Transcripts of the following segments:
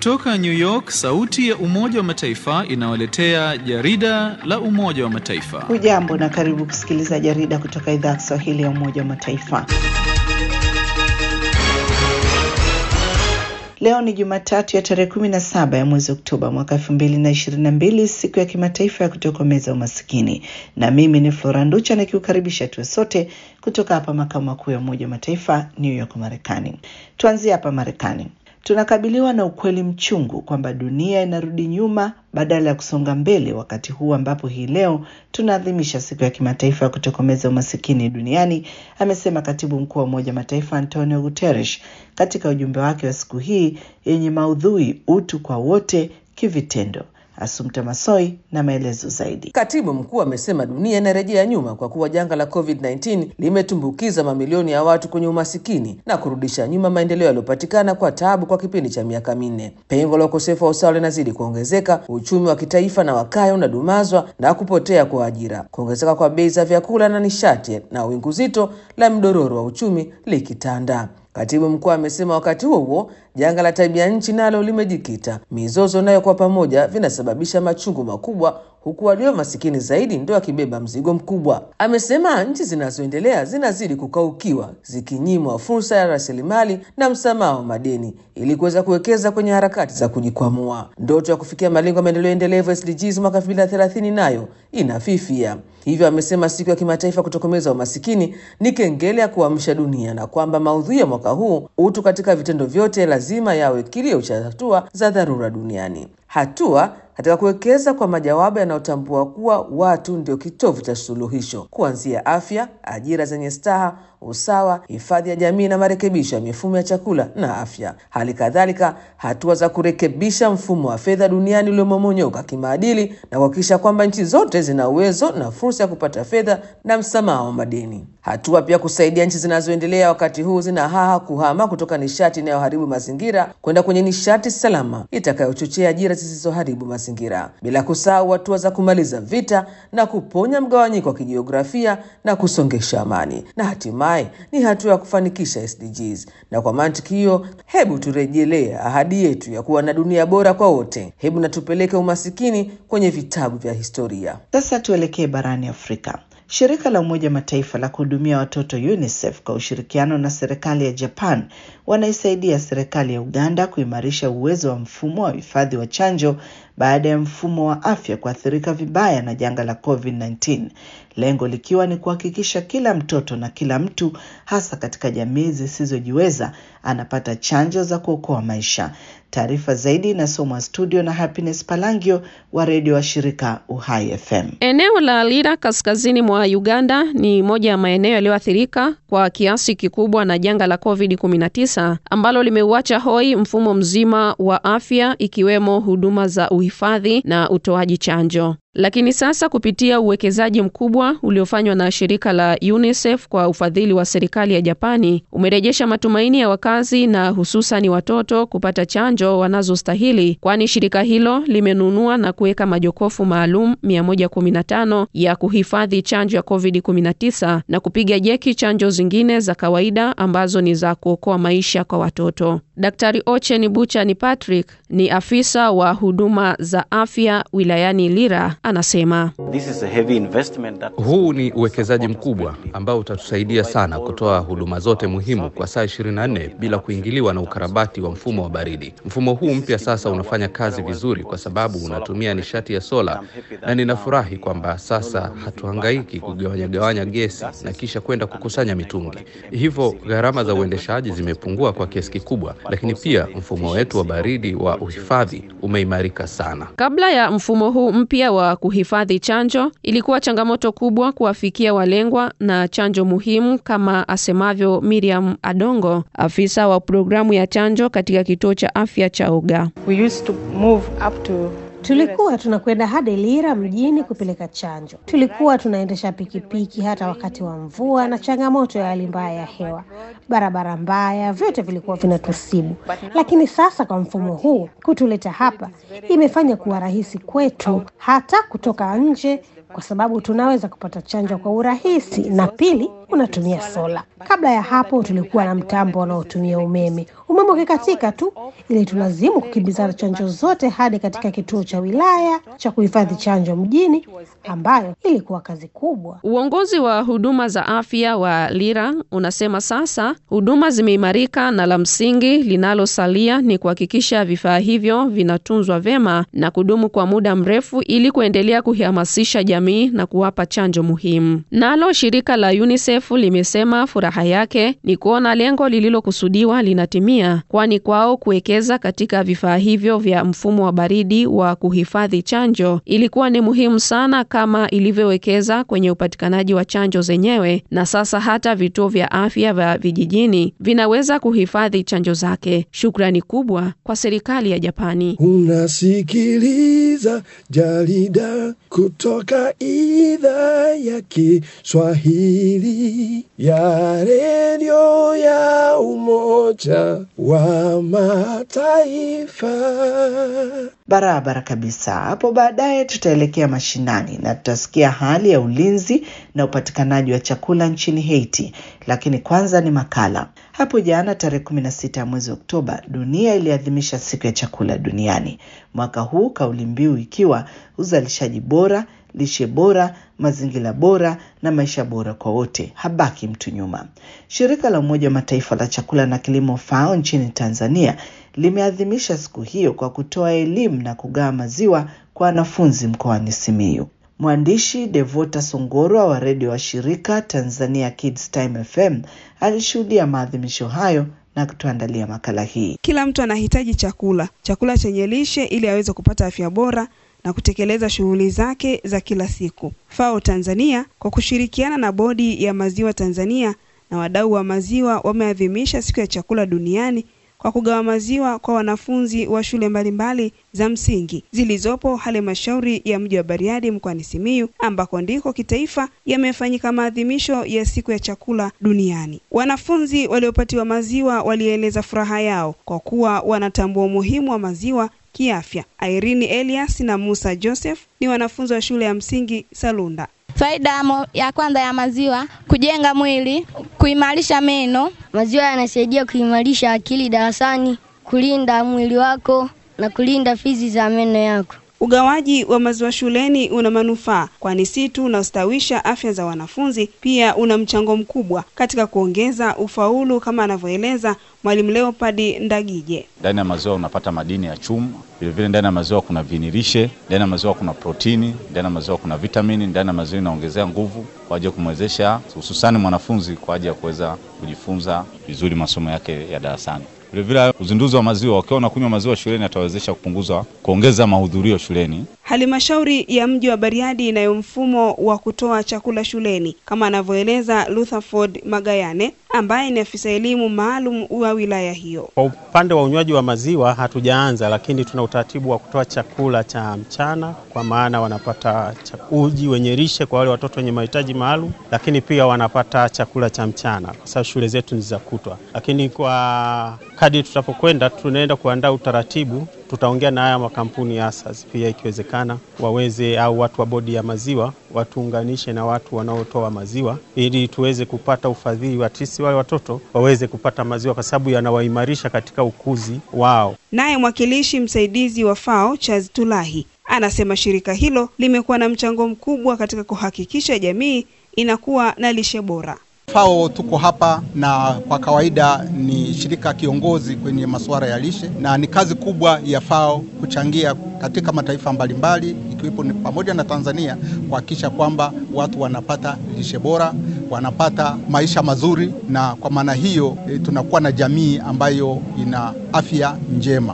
Kutoka New York, sauti ya Umoja wa Mataifa inawaletea jarida la Umoja wa Mataifa. Hujambo na karibu kusikiliza jarida kutoka idhaa ya Kiswahili ya Umoja wa Mataifa. Leo ni Jumatatu ya tarehe kumi na saba ya mwezi Oktoba mwaka elfu mbili na ishirini na mbili, siku ya kimataifa ya kutokomeza umasikini, na mimi ni Flora Nducha nikiukaribisha tuwe sote kutoka hapa makao makuu ya Umoja wa Mataifa New York, Marekani. Tuanzie hapa Marekani. Tunakabiliwa na ukweli mchungu kwamba dunia inarudi nyuma badala ya kusonga mbele, wakati huu ambapo hii leo tunaadhimisha siku ya kimataifa ya kutokomeza umasikini duniani, amesema katibu mkuu wa Umoja Mataifa Antonio Guterres katika ujumbe wake wa siku hii yenye maudhui utu kwa wote kivitendo. Asumta Masoi na maelezo zaidi. Katibu mkuu amesema dunia inarejea nyuma kwa kuwa janga la COVID-19 limetumbukiza mamilioni ya watu kwenye umasikini na kurudisha nyuma maendeleo yaliyopatikana kwa taabu kwa kipindi cha miaka minne. Pengo la ukosefu wa usawa linazidi kuongezeka, uchumi wa kitaifa na wakaya unadumazwa na kupotea kwa ajira, kuongezeka kwa bei za vyakula na nishati na wingu zito la mdororo wa uchumi likitanda. Katibu mkuu amesema wakati huo huo janga la tabia nchi nalo limejikita, mizozo nayo kwa pamoja vinasababisha machungu makubwa, huku walio masikini zaidi ndio wakibeba mzigo mkubwa. Amesema nchi zinazoendelea zinazidi kukaukiwa, zikinyimwa fursa ya rasilimali na msamaha wa madeni ili kuweza kuwekeza kwenye harakati za kujikwamua. Ndoto ya kufikia malengo ya maendeleo endelevu SDGs mwaka 2030 nayo inafifia. Hivyo amesema siku ya kimataifa kutokomeza umasikini ni kengele ya kuamsha dunia na kwamba maudhui ya mwaka huu utu katika vitendo vyote lazima yawe kilio cha hatua za dharura duniani, hatua katika kuwekeza kwa majawabu yanayotambua kuwa watu ndio kitovu cha suluhisho, kuanzia afya, ajira zenye staha, usawa, hifadhi ya jamii na marekebisho ya mifumo ya chakula na afya. Hali kadhalika hatua za kurekebisha mfumo wa fedha duniani uliomomonyoka kimaadili na kuhakikisha kwamba nchi zote zina uwezo na fursa ya kupata fedha na msamaha wa madeni. Hatua pia kusaidia nchi zinazoendelea wakati huu zina haha kuhama kutoka nishati inayoharibu mazingira kwenda kwenye nishati salama itakayochochea ajira zisizoharibu mazingira, bila kusahau hatua za kumaliza vita na kuponya mgawanyiko wa kijiografia na kusongesha amani, na hatimaye ni hatua ya kufanikisha SDGs. Na kwa mantiki hiyo, hebu turejelee ahadi yetu ya kuwa na dunia bora kwa wote. Hebu na tupeleke umasikini kwenye vitabu vya historia. Sasa tuelekee barani Afrika. Shirika la Umoja Mataifa la kuhudumia watoto UNICEF kwa ushirikiano na serikali ya Japan wanaisaidia serikali ya Uganda kuimarisha uwezo wa mfumo wa hifadhi wa chanjo baada ya mfumo wa afya kuathirika vibaya na janga la COVID-19, lengo likiwa ni kuhakikisha kila mtoto na kila mtu hasa katika jamii zisizojiweza anapata chanjo za kuokoa maisha. Taarifa zaidi inasomwa studio na Happiness Palangio wa redio wa shirika Uhai FM. Eneo la Lira kaskazini mwa Uganda ni moja ya maeneo yaliyoathirika kwa kiasi kikubwa na janga la COVID-19 ambalo limeuacha hoi mfumo mzima wa afya ikiwemo huduma za uhifadhi na utoaji chanjo. Lakini sasa kupitia uwekezaji mkubwa uliofanywa na shirika la UNICEF kwa ufadhili wa serikali ya Japani umerejesha matumaini ya wakazi na hususani watoto kupata chanjo wanazostahili, kwani shirika hilo limenunua na kuweka majokofu maalum 115 ya kuhifadhi chanjo ya COVID-19 na kupiga jeki chanjo zingine za kawaida ambazo ni za kuokoa maisha kwa watoto. Daktari Ochen Buchani Patrick ni afisa wa huduma za afya wilayani Lira anasema This is a heavy investment that... huu ni uwekezaji mkubwa ambao utatusaidia sana kutoa huduma zote muhimu kwa saa 24 bila kuingiliwa na ukarabati wa mfumo wa baridi. Mfumo huu mpya sasa unafanya kazi vizuri kwa sababu unatumia nishati ya sola, na ninafurahi kwamba sasa hatuhangaiki kugawanyagawanya gesi na kisha kwenda kukusanya mitungi. Hivyo gharama za uendeshaji zimepungua kwa kiasi kikubwa, lakini pia mfumo wetu wa baridi wa uhifadhi umeimarika sana. Kabla ya mfumo huu mpya wa kuhifadhi chanjo, ilikuwa changamoto kubwa kuwafikia walengwa na chanjo muhimu, kama asemavyo Miriam Adongo, afisa wa programu ya chanjo katika kituo cha afya cha Uga. We used to move up to Tulikuwa tunakwenda hadi Lira mjini kupeleka chanjo. Tulikuwa tunaendesha pikipiki hata wakati wa mvua na changamoto ya hali mbaya ya hewa, barabara mbaya, vyote vilikuwa vinatusibu. Lakini sasa kwa mfumo huu kutuleta hapa imefanya kuwa rahisi kwetu hata kutoka nje, kwa sababu tunaweza kupata chanjo kwa urahisi, na pili unatumia sola. Kabla ya hapo tulikuwa na mtambo unaotumia umeme. Umeme ukikatika tu, ili tulazimu kukimbizana chanjo zote hadi katika kituo cha wilaya cha kuhifadhi chanjo mjini, ambayo ilikuwa kazi kubwa. Uongozi wa huduma za afya wa Lira unasema sasa huduma zimeimarika na la msingi linalosalia ni kuhakikisha vifaa hivyo vinatunzwa vyema na kudumu kwa muda mrefu ili kuendelea kuhamasisha jamii na kuwapa chanjo muhimu. Nalo shirika la UNICEF limesema furaha yake ni kuona lengo lililokusudiwa linatimia, kwani kwao kuwekeza katika vifaa hivyo vya mfumo wa baridi wa kuhifadhi chanjo ilikuwa ni muhimu sana kama ilivyowekeza kwenye upatikanaji wa chanjo zenyewe, na sasa hata vituo vya afya vya vijijini vinaweza kuhifadhi chanjo zake. Shukrani kubwa kwa serikali ya Japani. Unasikiliza jarida kutoka idhaa ya Kiswahili ya redio ya Umoja wa Mataifa. Barabara kabisa. Hapo baadaye tutaelekea mashinani na tutasikia hali ya ulinzi na upatikanaji wa chakula nchini Haiti, lakini kwanza ni makala. Hapo jana tarehe 16 ya mwezi Oktoba, dunia iliadhimisha siku ya chakula duniani. Mwaka huu kauli mbiu ikiwa uzalishaji bora, lishe bora, mazingira bora na maisha bora kwa wote, habaki mtu nyuma. Shirika la Umoja wa Mataifa la chakula na kilimo FAO nchini Tanzania limeadhimisha siku hiyo kwa kutoa elimu na kugawa maziwa kwa wanafunzi mkoani Simiyu. Mwandishi Devota Songorwa wa redio wa shirika Tanzania Kids Time FM alishuhudia maadhimisho hayo na kutuandalia makala hii. Kila mtu anahitaji chakula, chakula chenye lishe ili aweze kupata afya bora na kutekeleza shughuli zake za kila siku. FAO Tanzania kwa kushirikiana na Bodi ya Maziwa Tanzania na wadau wa maziwa wameadhimisha siku ya chakula duniani kwa kugawa maziwa kwa wanafunzi wa shule mbalimbali za msingi zilizopo halmashauri ya mji wa Bariadi mkoani Simiyu ambako ndiko kitaifa yamefanyika maadhimisho ya siku ya chakula duniani. Wanafunzi waliopatiwa maziwa walieleza furaha yao kwa kuwa wanatambua umuhimu wa maziwa kiafya. Irene Elias na Musa Joseph ni wanafunzi wa shule ya msingi Salunda. Faida ya kwanza ya maziwa, kujenga mwili, kuimarisha meno. Maziwa yanasaidia kuimarisha akili darasani, kulinda mwili wako na kulinda fizi za meno yako. Ugawaji wa maziwa shuleni una manufaa, kwani si tu unastawisha afya za wanafunzi, pia una mchango mkubwa katika kuongeza ufaulu, kama anavyoeleza Mwalimu Leopard Ndagije. Ndani ya maziwa unapata madini ya chuma, vilevile ndani ya maziwa kuna vinilishe, ndani ya maziwa kuna protini, ndani ya maziwa kuna vitamini, ndani ya maziwa inaongezea nguvu kwa ajili ya kumwezesha hususani mwanafunzi kwa ajili ya kuweza kujifunza vizuri masomo yake ya darasani. Vilevile uzinduzi wa maziwa, wakiwa wanakunywa maziwa shuleni atawezesha kupunguza kuongeza mahudhurio shuleni. Halmashauri ya mji wa Bariadi inayo mfumo wa kutoa chakula shuleni kama anavyoeleza Rutherford Magayane ambaye ni afisa elimu maalum wa wilaya hiyo. Kwa upande wa unywaji wa maziwa hatujaanza, lakini tuna utaratibu wa kutoa chakula cha mchana, kwa maana wanapata uji wenye lishe kwa wale watoto wenye mahitaji maalum, lakini pia wanapata chakula cha mchana kwa sababu shule zetu ni za kutwa. Lakini kwa kadri tutapokwenda, tunaenda kuandaa utaratibu tutaongea na haya makampuni ya asasi pia, ikiwezekana waweze au watu wa bodi ya maziwa watuunganishe na watu wanaotoa maziwa ili tuweze kupata ufadhili wa tisi wale watoto waweze kupata maziwa, kwa sababu yanawaimarisha katika ukuzi wao. Naye mwakilishi msaidizi wa FAO Charles Tulahi anasema shirika hilo limekuwa na mchango mkubwa katika kuhakikisha jamii inakuwa na lishe bora. FAO tuko hapa na kwa kawaida ni shirika kiongozi kwenye masuala ya lishe, na ni kazi kubwa ya FAO kuchangia katika mataifa mbalimbali ikiwepo ni pamoja na Tanzania kuhakikisha kwamba watu wanapata lishe bora, wanapata maisha mazuri, na kwa maana hiyo e, tunakuwa na jamii ambayo ina afya njema.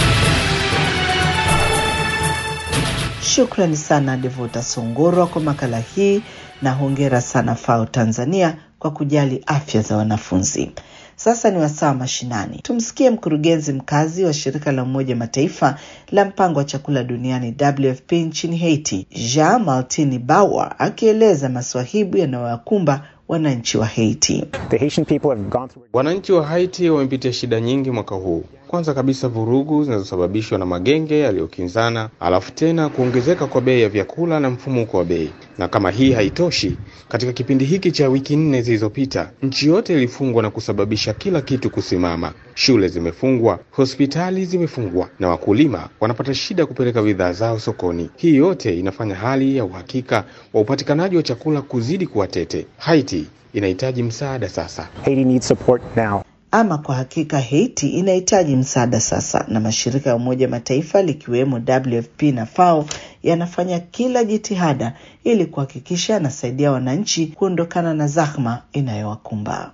Shukrani sana Devota Songorwa kwa makala hii na hongera sana FAO Tanzania kwa kujali afya za wanafunzi. Sasa ni wasaa mashinani. Tumsikie mkurugenzi mkazi wa shirika la Umoja Mataifa la mpango wa chakula duniani WFP nchini Haiti, Jean Martini Bawa akieleza maswahibu yanayowakumba wananchi wa Haiti. Wananchi wa Haiti wamepitia shida nyingi mwaka huu. Kwanza kabisa vurugu zinazosababishwa na magenge yaliyokinzana, alafu tena kuongezeka kwa bei ya vyakula na mfumuko wa bei. Na kama hii haitoshi, katika kipindi hiki cha wiki nne zilizopita, nchi yote ilifungwa na kusababisha kila kitu kusimama. Shule zimefungwa, hospitali zimefungwa, na wakulima wanapata shida kupeleka bidhaa zao sokoni. Hii yote inafanya hali ya uhakika wa upatikanaji wa chakula kuzidi kuwa tete. Haiti inahitaji msaada sasa. Haiti needs support now. Ama kwa hakika Haiti inahitaji msaada sasa, na mashirika ya Umoja Mataifa likiwemo WFP na FAO yanafanya kila jitihada ili kuhakikisha yanasaidia wananchi kuondokana na zahma inayowakumba.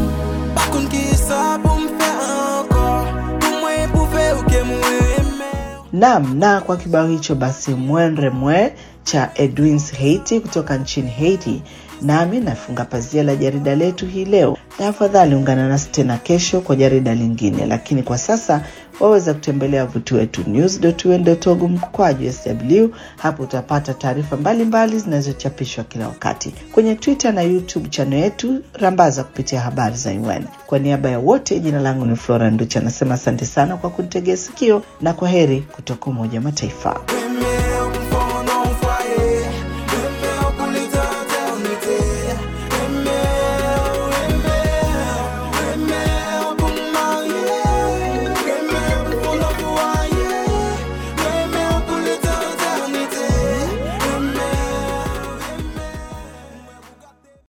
Naam, na kwa kibao hicho basi mwenre mwe cha Edwins Haiti kutoka nchini Haiti, nami nafunga pazia la jarida letu hii leo, na afadhali ungana nasi tena kesho kwa jarida lingine, lakini kwa sasa waweza kutembelea wavuti wetu news.un.org mkwaju sw. Hapo utapata taarifa mbalimbali zinazochapishwa kila wakati kwenye Twitter na YouTube channel yetu, rambaza kupitia habari za UN. Kwa niaba ya wote, jina langu ni Flora Nducha, anasema asante sana kwa kunitegea sikio na kwa heri kutoka Umoja Mataifa.